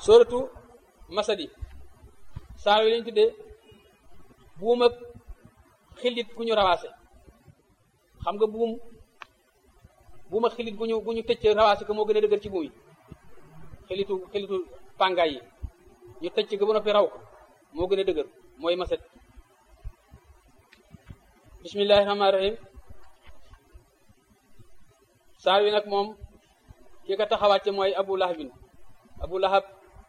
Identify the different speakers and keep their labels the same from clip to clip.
Speaker 1: sóoratu masadi saar yi lañ tuddee buum ak xilit gu ñu rawaase xam nga buum buum ak xilit gu ñu gu ñu tëcc rawaase ko moo gën a dëgër ci buum yi xilitu xilitu pàngaay yi ñu tëcc ko ba noppi raw ko moo gën a dëgër mooy masad bismillahi rahmaani rahim saar wi nag moom ki ko taxawàcce mooy abu lahabin abu lahab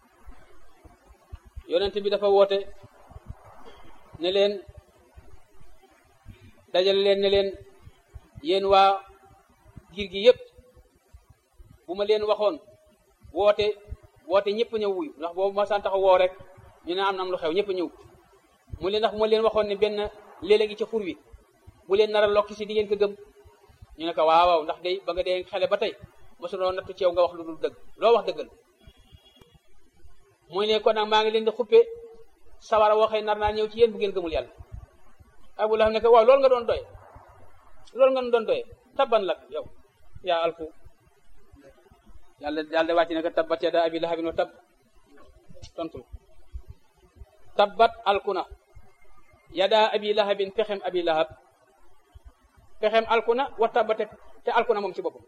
Speaker 1: yonent bi dafa woote ne leen dajale leen ne leen yéen waa giir gi yépp bu ma leen waxoon woote woote ñëpp ñëw wuyu ndax boobu ma san taxa woo rek ñu ne am na am lu xew ñëpp ñëw mu leen ndax bu ma leen waxoon ne benn léeg-léeg ngi ci xur wi bu leen nar a lokki si di ngeen ko gëm ñu ne ko waaw waaw ndax day ba nga dee xale ba tey mosuloo nattu ci yow nga wax lu dul dëgg loo wax dëggal muy ne kon nag maa ngi leen di xuppe sawara waxee nar naa ñëw ci yéen bu ngeen gëmul yàlla abu lahab ne ko waaw loolu nga doon doy loolu nga doon doy tabban lak yow yaa alfu yàlla yàlla wàcc ne ko tabbat yada abi lahabin wa tab tontul tabbat alkuna yada abi lahabin pexem abi lahab pexem alkuna wa tabbate te alkuna moom ci boppam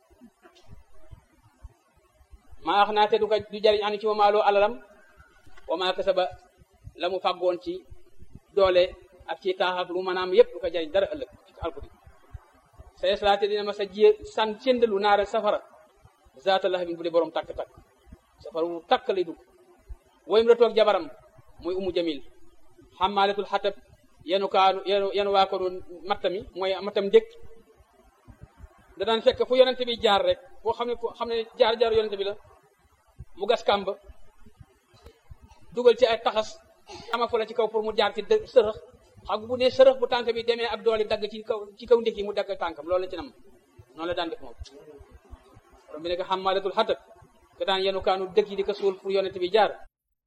Speaker 1: maa wax naa te du ko du jariñ ani ci mamaaloo alalam wa maa kasaba la mu fàggoon ci doole ak ci taaxak lu maanaam yépp du ko jariñ dara ëllëg ci alkudi sa yeslaate dina ma sa jiye san séndalu naara safara zaata lahabin bu dee borom takk-takk safara wu takk lay dugg woyum la toog jabaram muy umu jamil xamaalatul xatab yenu kaanu yenu yenu waa ko doon mattami mooy mattam ndékk da daan fekk fu yonente bi jaar rek foo xam ne foo xam ne jaar-jaar yonente bi la mu gas kàmb dugal ci ay taxas ama fu la ci kaw pour mu jaar ci dë sërëx xam bu ne sërëx bu tànk bi demee ak doole dagg ci kaw ci kaw ndékk yi mu dagg tànkam loolu la ci nam noonu la daan def moom borom bi ne ko xamaalatul xatab ke daan yenu kaanu dëkk yi di ko suul pour yonente bi jaar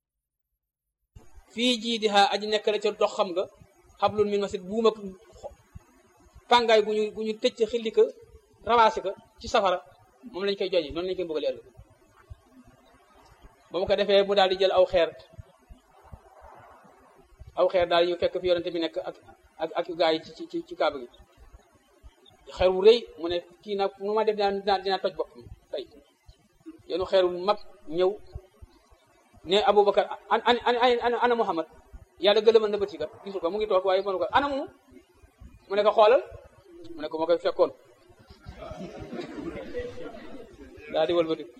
Speaker 1: fii jii di xaa aji nekk la ca dox xam nga xablun min masid buum ak pàngaay gu ñu gu ñu tëcc xilli ko rawaasi ko ci safara moom lañ koy joji noonu lañ koy bëggale ëllëg ba mu ko defee mu daal di jël aw xeer aw xeer daal ñu fekk fi yonente bi nekk ak ak ak gaa yi ci ci ci kaaba gi xeer wu rëy mu ne kii nag nu ma def dinaa dinaa toj boppam tey yenu xeer wu mag ñëw ne Aboubacar an an an ana Muhammad yàlla gëlëmal na bëti ga gisul ko mu ngi toog waaye mënu ko ana mu mu ne ko xoolal mu ne ko ma koy fekkoon daa di wëlbati